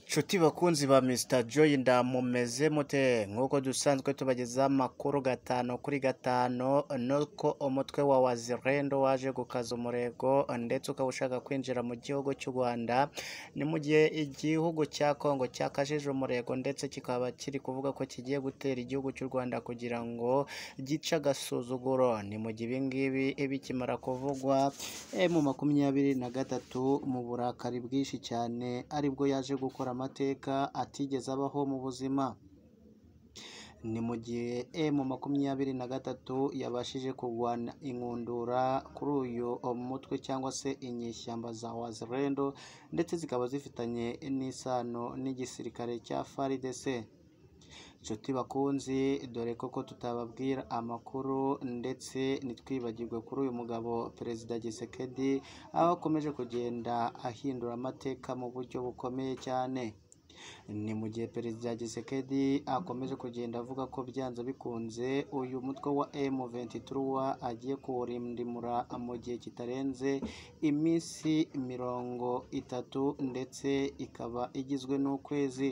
nshuti bakunzi ba Mr Joy ndamumeze mute nk'uko dusanzwe tubagezaho amakuru gatanu kuri gatanu nuko umutwe wa wazirendo waje gukaza umurego ndetse ukaba ushaka kwinjira mu gihugu cy'u Rwanda ni mu gihe igihugu cya Kongo cyakajije umurego ndetse kikaba kiri kuvuga ko kigiye gutera igihugu cy'u Rwanda kugira ngo gice agasuzuguro ni mu gihe ibingibi bikimara kuvugwa eh, mu makumyabiri na gatatu mu burakari bwinshi cyane aribwo yaje gukora amateka atigeze abaho mu buzima ni mu gihe emu makumyabiri na gatatu yabashije kurwana inkundura kuri uyu mutwe cyangwa se inyeshyamba za wazirendo ndetse zikaba zifitanye n'isano n'igisirikare cya FARDC nshuti bakunzi dore koko tutababwira amakuru ndetse ntitwibagirwe kuri uyu mugabo perezida Gisekedi aho akomeje kugenda ahindura amateka mu buryo bukomeye cyane ni mu gihe perezida Gisekedi akomeje kugenda avuga ko byanze bikunze uyu mutwe wa M23 agiye kuwurindimura mu gihe kitarenze iminsi mirongo itatu ndetse ikaba igizwe n'ukwezi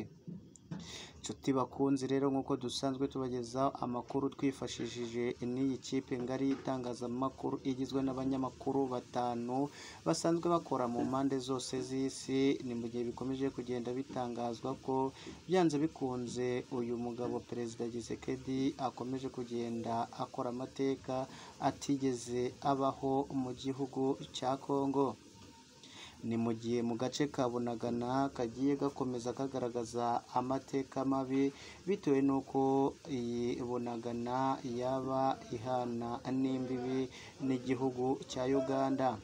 nshuti bakunzi rero nk'uko dusanzwe tubagezaho amakuru twifashishije n'iyi kipe ngari y'itangazamakuru igizwe n'abanyamakuru batanu basanzwe bakora mu mpande zose z'isi ni mu gihe bikomeje kugenda bitangazwa ko byanze bikunze uyu mugabo perezida Gisekedi akomeje kugenda akora amateka atigeze abaho mu gihugu cya Kongo ni mu gihe mu gace ka Bunagana kagiye gakomeza kagaragaza amateka mabi bitewe n'uko iyi Bunagana yaba ihana n'imbibi n'igihugu cya Uganda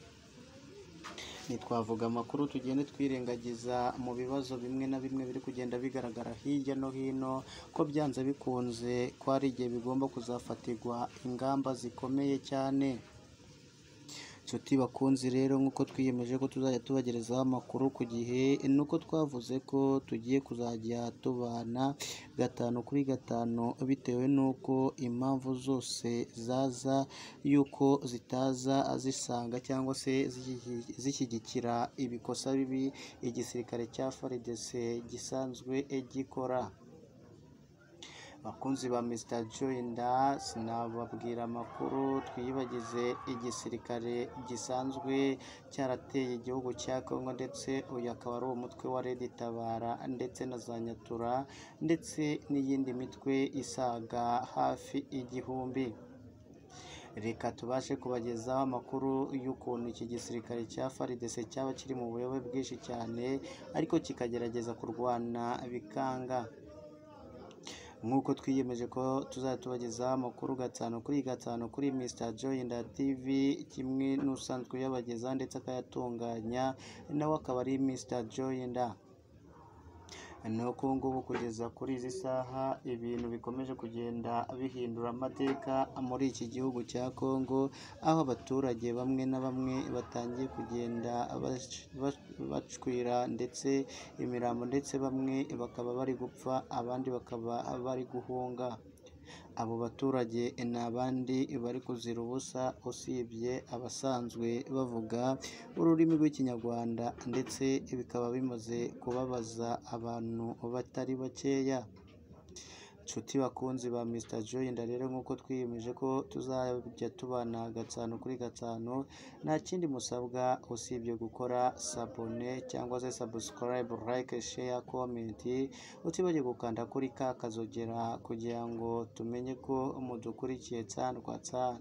ntitwavuga amakuru tugende twirengagiza mu bibazo bimwe na bimwe biri kugenda bigaragara hirya no hino ko byanze bikunze ko hari igihe bigomba kuzafatirwa ingamba zikomeye cyane nshuti bakunzi rero nk'uko twiyemeje ko tuzajya tubagerezaho amakuru ku gihe ni uko twavuze ko tugiye kuzajya tubana gatanu kuri gatanu bitewe n'uko impamvu zose zaza y'uko zitaza zisanga cyangwa se zishyi- zishyigikira ibikosa bibi igisirikare cya FARDC gisanzwe gikora bakunzi ba Mr Joyinda sinababwira amakuru twiyibagize igisirikare gisanzwe cyarateye igihugu cya Kongo ndetse uyu akaba ari umutwe wa Red Tabara ndetse na za Nyatura ndetse n'iyindi mitwe isaga hafi igihumbi reka tubashe kubagezaho amakuru y'ukuntu iki gisirikare cya FARDC cyaba kiri mu buyobe bwinshi cyane ariko kikagerageza kurwana bikanga nk'uko twiyemeje ko tuzajya tubagezaho amakuru gatanu kuri gatanu kuri Mr Joyinda TV kimwe n'usanzwe uyabagezaho ndetse akayatunganya nawe akaba ari Mr Joyinda nuko ubu ngubu kugeza kuri izi saha ibintu bikomeje kugenda bihindura amateka muri iki gihugu cya Kongo aho abaturage bamwe na bamwe batangiye kugenda bac- bac- bacwira ndetse imirambo ndetse bamwe bakaba bari gupfa abandi bakaba bari guhunga abo baturage ni abandi bari kuzira ubusa usibye abasanzwe bavuga ururimi rw'ikinyarwanda ndetse bikaba bimaze kubabaza abantu batari bakeya nshuti bakunzi ba Mr Joyinda rero nk'uko twiyemeje ko tuzajya tubana gatanu kuri gatanu nta kindi musabwa usibye gukora sabone cyangwa se subscribe like share comment utibagirwe gukanda kuri ka kazogera kugira ngo tumenye ko mudukurikiye tsani kwa tsani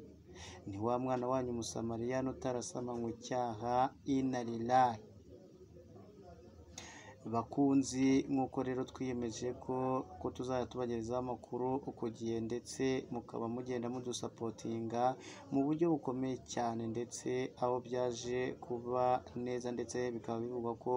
ni wa mwana wanyu umusamariyani utarasama icyaha inarilahi bakunzi nk'uko rero twiyemeje ko ko tuzajya tubagerezaho amakuru ku gihe ndetse mukaba mugenda mudusapotinga mu buryo bukomeye cyane ndetse aho byaje kuba neza ndetse bikaba bivugwa ko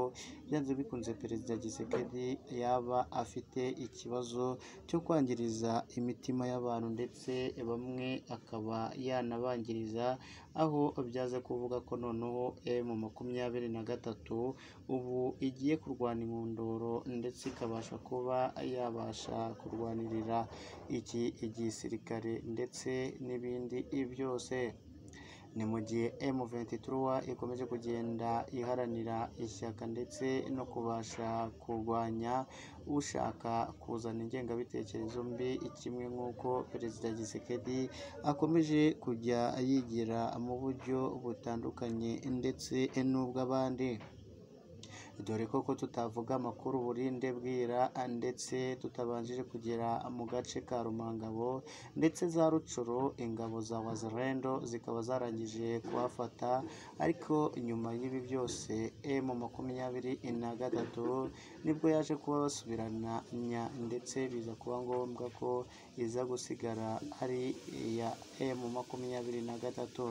byanze bikunze perezida Gisekedi yaba afite ikibazo cyo kwangiriza imitima y'abantu ndetse bamwe akaba yanabangiriza aho byaze kuvuga ko noneho mu makumyabiri na gatatu ubu igiye kurwana inkundoro ndetse ikabasha kuba yabasha kurwanirira iki igisirikare ndetse n'ibindi byose ni mu gihe M23 ikomeje kugenda iharanira ishyaka ndetse no kubasha kurwanya ushaka kuzana ingengabitekerezo mbi kimwe nk'uko perezida Gisekedi akomeje kujya yigira mu buryo butandukanye ndetse n'ubw'abandi dore koko tutavuga amakuru burinde bwira ndetse tutabanjije kugera mu gace ka Rumangabo ndetse za Rucuro ingabo za Wazirendo zikaba zarangije kuhafata ariko nyuma y'ibi byose M makumyabiri na gatatu nibwo yaje kuba basubirana nya ndetse biza kuba ngombwa ko iza gusigara ari iya M makumyabiri na gatatu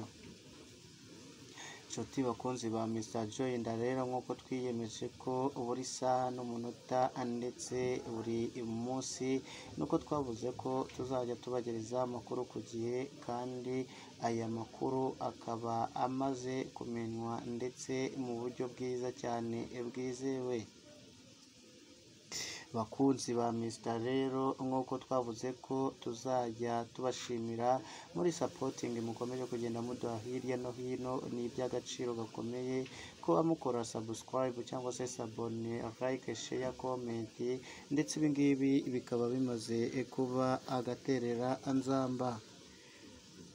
inshuti bakunzi ba Mr Joyinda rero nk'uko twiyemeje ko buri saha n'umunota ndetse buri munsi nuko twavuze ko tuzajya tubagereza amakuru ku gihe kandi aya makuru akaba amaze kumenywa ndetse mu buryo bwiza cyane bwizewe bakunzi ba Mr rero nk'uko twavuze ko tuzajya tubashimira muri sapotingi mukomeje kugenda muduha hirya no hino ni iby'agaciro gakomeye kuba mukora sabusikarayibu cyangwa se sabone like share comment ndetse ibi ngibi bikaba bimaze kuba agaterera anzamba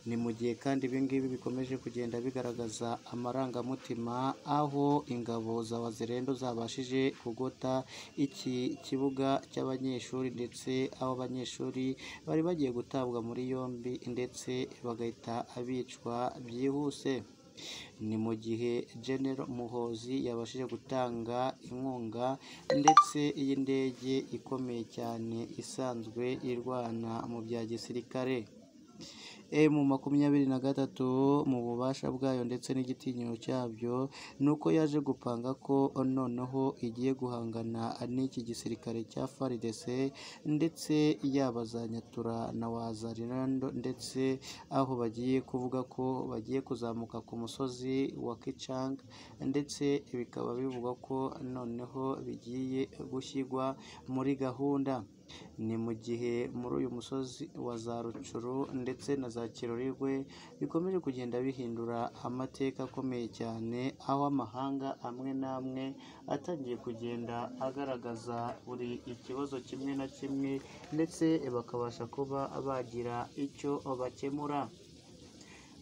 ni mu gihe kandi ibingibi bikomeje kugenda bigaragaza amarangamutima aho ingabo za wazirendo zabashije kugota iki kibuga cy'abanyeshuri ndetse aho abanyeshuri bari bagiye gutabwa muri yombi ndetse bagahita bicwa byihuse ni mu gihe General Muhozi yabashije gutanga inkunga ndetse y'indege ikomeye cyane isanzwe irwana mu bya gisirikare mu makumyabiri na gatatu mu bubasha bwayo ndetse n'igitinyiro cyabyo ni uko yaje gupanga ko noneho igiye guhangana n'iki gisirikare cya FARDC ndetse yabazanyatura na wazarirando ndetse aho bagiye kuvuga ko bagiye kuzamuka ku musozi wa Kichang ndetse bikaba bivugwa ko noneho bigiye gushyirwa muri gahunda ni mu gihe muri uyu musozi wa za rucuru ndetse na za kirorirwe bikomeje kugenda bihindura amateka akomeye cyane aho amahanga amwe n'amwe atangiye kugenda agaragaza buri ikibazo kimwe na kimwe ndetse bakabasha kuba bagira icyo bakemura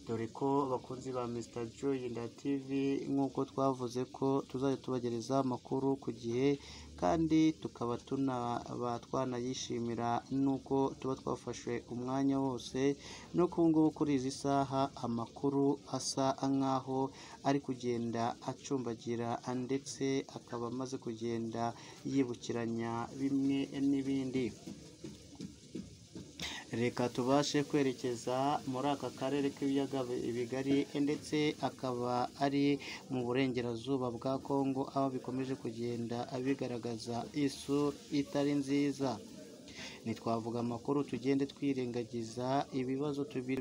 dore ko abakunzi ba Mr Joyinda TV nk'uko twavuze ko tuzajya tubagereza amakuru ku gihe kandi tukaba tunaba twanayishimira n'uko tuba twafashe umwanya wose no ku ngubu kuri izi saha amakuru asa nk'aho ari kugenda acumbagira ndetse akaba amaze kugenda yibukiranya bimwe n'ibindi reka tubashe kwerekeza muri aka karere k'ibiyaga bigari ndetse akaba ari mu burengerazuba bwa kongo aho bikomeje kugenda bigaragaza isura itari nziza ntitwavuga amakuru tugende twirengagiza ibibazo tubiri